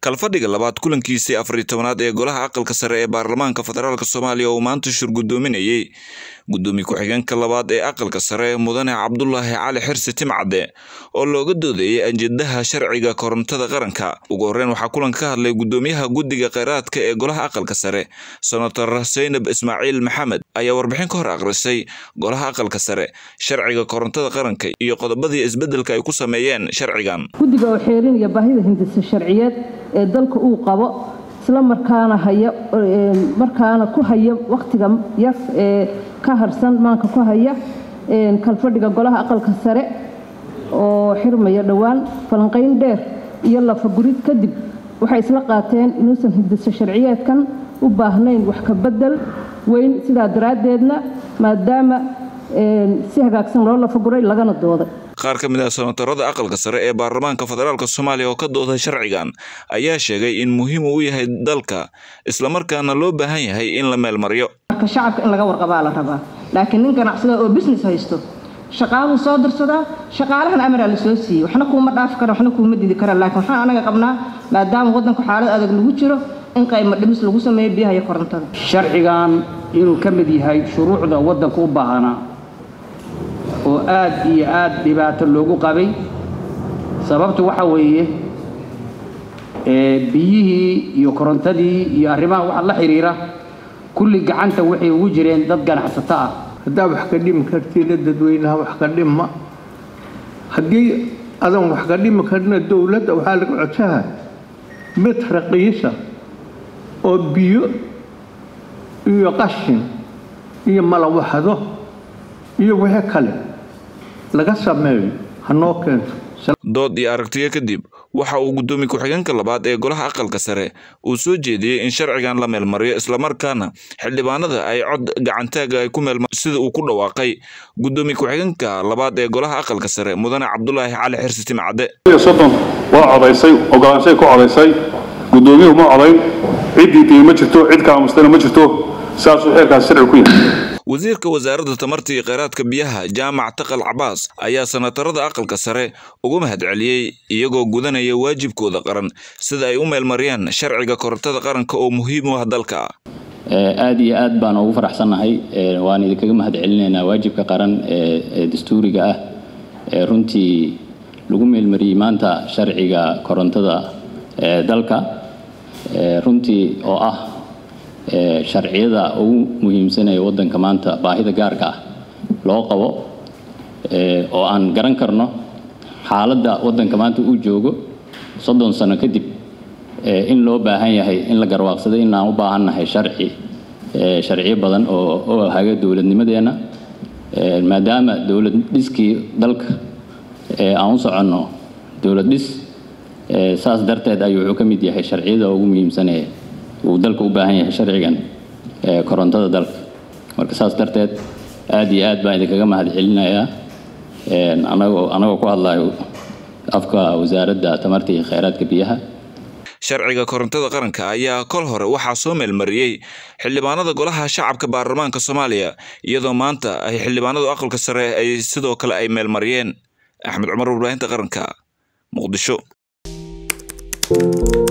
kalfadhiga labaad kulankiisii afariy tobanaad ee golaha aqalka sare ee baarlamaanka federaalk soomaaliya oo maanta shir guddoominayey guddoomiye ku-xigeenka labaad ee aqalka sare mudane cabdulaahi cali xirsi timcadde oo looga doodayay ajendaha sharciga korontada qaranka ugu horreyn waxaa kulanka ka hadlay guddoomiyaha guddiga kheyraadka ee golaha aqalka sare senator saynab ismaaciil maxamed ayaa warbixin ka hor akhrisay golaha aqalka sare sharciga korontada qaranka iyo qodobadii isbeddelka ay ku sameeyeen sharcigan guddiga oo xeerinaya baahida hindisa sharciyeed ee dalka uu qabo isla markaana haya markaana ku haya wakhtiga yar ee ka harsan maanka ku haya kalfadhiga golaha aqalka sare oo xirmaya dhowaan falanqayn dheer iyo lafagurid kadib waxay isla qaateen inuusan hindisa sharciyeedkan u baahnayn wax ka bedel weyn sidaa daraaddeedna maadaama si hagaagsan loo lafaguray lagana dooday qaar ka mid ah senatarada aqalka sare ee baarlamaanka federaalk soomaaliya oo ka dooday sharcigan ayaa sheegay in muhiim uu yahay dalka islamarkaana loo baahan yahay in la meelmaryo marka shacabka in laga warqabaa la rabaa laakiin nin ganacsada oo business haysto shaqaaluu soo dirsadaa shaqaalahan amaraa la soo siiyey waxna kuuma dhaafi kara waxna kuuma didi kara laakiin waxaan anaga qabnaa maadaama waddanku xaalad adag lagu jiro in qaymo dhimis lagu sameeyo biyaha iyo korontada sharcigan inuu ka mid yahay shuruucda waddanka u baahanaa oo aad iyo aad dhibaato loogu qabay sababtu waxa weeye biyihii iyo korontadii iyo arrimaha waxa la xidhiira kulli gacanta waxay ugu jireen dad ganacsato ah haddaa wax ka dhimi kartida dadweynaha wax ka dhima haddii adan wax ka dhimi karina dowladda waxaa laga codsaha mid raqiisa oo biyo iyo qashin iyo malawaxdo iyo wixii kale laga sameeyo hanoo keento dood iyo aragtiyo kadib waxa uu guddoomiye ku-xigeenka labaad ee golaha aqalka sare uu soo jeediyey in sharcigan la meelmariyo islamarkaana xildhibaanada ay cod gacantaaga ay ku meelmar sida uu ku dhawaaqay guddoomiye ku-xigeenka labaad ee golaha aqalka sare mudane cabdulaahi cali xirsi timcadde soddon waa codaysay ogolaanshay ku codaysay guddoomiyuhu ma codayn ciddii diin ma jirto cid kaamustana ma jirto saasuu xeerkaasi sharci ku yahay wasiirka wasaaradda tamarta iyo kheyraadka biyaha jaamac taqal cabaas ayaa senatarada aqalka sare ugu mahadceliyey iyagoo gudanaya waajibkooda qaran sida ay u meelmariyaan sharciga korontada qaranka oo muhiim u ah dalka aad iyo aad baan ugu faraxsannahay waan idinkaga mahad celinaynaa waajibka qaran ee dastuuriga ah ee runtii lagu meelmariyey maanta sharciga korontada ee dalka runtii oo ah sharciyada ugu muhiimsanaya waddanka maanta baahida gaarka ah loo qabo oo aan garan karno xaaladda waddanka maanta uu joogo soddon sano kadib in loo baahan yahay in la garwaaqsaday in aan u baahannahay sharci sharciyo badan oo haga dowladnimadeenna maadaama dowlad dhiskii dalka aan u soconno dowlad dhis saas darteed ayuu wuxuu ka mid yahay sharciyada ugu muhiimsanaya uu dalka u baahan yahay sharcigan korontada dalka marka saas darteed aad iyo aad baan idinkaga mahad celinayaa anagoo anagoo ku hadlayo afka wasaaradda tamarta iyo kheyraadka biyaha sharciga korontada qaranka ayaa kol hore waxaa soo meelmariyey xildhibaanada golaha shacabka baarlamaanka soomaaliya iyadoo maanta ay xildhibaanadu aqalka sare ay sidoo kale ay meelmariyeen axmed cumar warbaahinta qaranka muqdisho